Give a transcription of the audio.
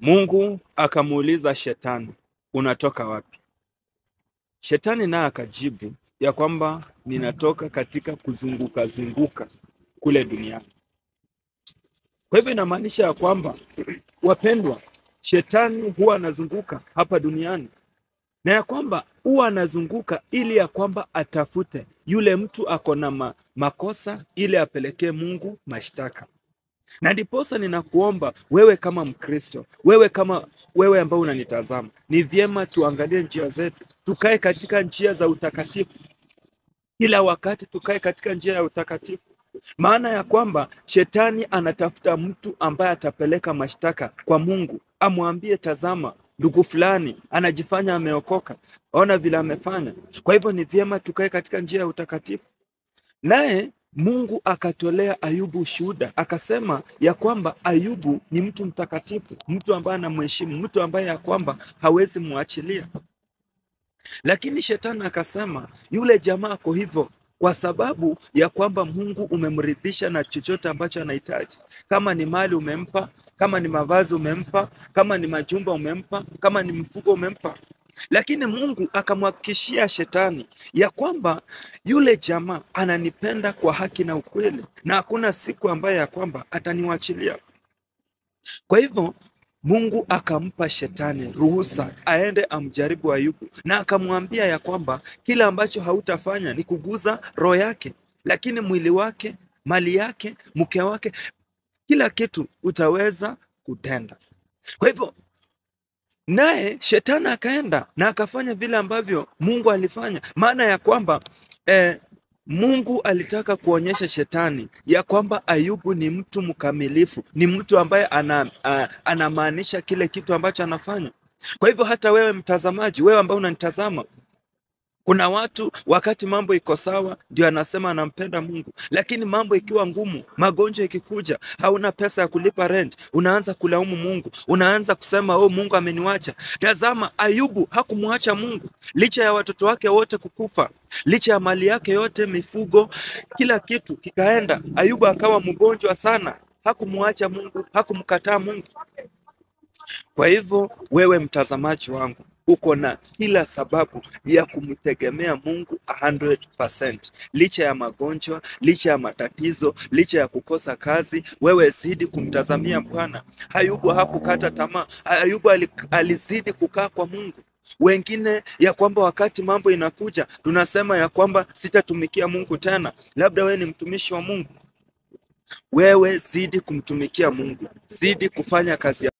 Mungu akamuuliza Shetani, unatoka wapi? Shetani naye akajibu ya kwamba ninatoka katika kuzunguka zunguka kule duniani. Kwa hivyo inamaanisha ya kwamba wapendwa, shetani huwa anazunguka hapa duniani na ya kwamba huwa anazunguka ili ya kwamba atafute yule mtu ako na ma makosa ili apelekee Mungu mashtaka. Na ndiposa ninakuomba wewe kama Mkristo, wewe kama wewe ambao unanitazama, ni vyema tuangalie njia zetu, tukae katika njia za utakatifu kila wakati, tukae katika njia ya utakatifu, maana ya kwamba shetani anatafuta mtu ambaye atapeleka mashtaka kwa Mungu, amwambie tazama, ndugu fulani anajifanya ameokoka, ona vile amefanya. Kwa hivyo ni vyema tukae katika njia ya utakatifu. Naye Mungu akatolea Ayubu ushuhuda, akasema ya kwamba Ayubu ni mtu mtakatifu, mtu ambaye anamheshimu, mtu ambaye ya kwamba hawezi muachilia. Lakini shetani akasema yule jamaa ako hivyo kwa sababu ya kwamba Mungu umemridhisha na chochote ambacho anahitaji. Kama ni mali umempa, kama ni mavazi umempa, kama ni majumba umempa, kama ni mfugo umempa. Lakini Mungu akamhakikishia shetani ya kwamba yule jamaa ananipenda kwa haki na ukweli, na hakuna siku ambayo ya kwamba ataniwachilia. Kwa hivyo Mungu akampa shetani ruhusa aende amjaribu Ayubu, na akamwambia ya kwamba kila ambacho hautafanya ni kuguza roho yake, lakini mwili wake, mali yake, mke wake, kila kitu utaweza kutenda. Kwa hivyo naye shetani akaenda na akafanya vile ambavyo Mungu alifanya, maana ya kwamba eh, Mungu alitaka kuonyesha shetani ya kwamba Ayubu ni mtu mkamilifu, ni mtu ambaye ana, a, anamaanisha kile kitu ambacho anafanya. Kwa hivyo hata wewe mtazamaji, wewe ambao unanitazama, kuna watu wakati mambo iko sawa ndio anasema anampenda Mungu, lakini mambo ikiwa ngumu, magonjwa ikikuja, hauna pesa ya kulipa rent, unaanza kulaumu Mungu, unaanza kusema oh, Mungu ameniwacha. Tazama, Ayubu hakumwacha Mungu licha ya watoto wake wote kukufa, licha ya mali yake yote, mifugo, kila kitu kikaenda. Ayubu akawa mgonjwa sana, hakumwacha Mungu, hakumkataa Mungu. Kwa hivyo wewe mtazamaji wangu uko na kila sababu ya kumtegemea Mungu 100%. Licha ya magonjwa, licha ya matatizo, licha ya kukosa kazi, wewe zidi kumtazamia Bwana. Ayubu hakukata tamaa. Ayubu alizidi kukaa kwa Mungu. Wengine ya kwamba wakati mambo inakuja tunasema ya kwamba sitatumikia Mungu tena. Labda wewe ni mtumishi wa Mungu. Wewe zidi kumtumikia Mungu, zidi kufanya kazi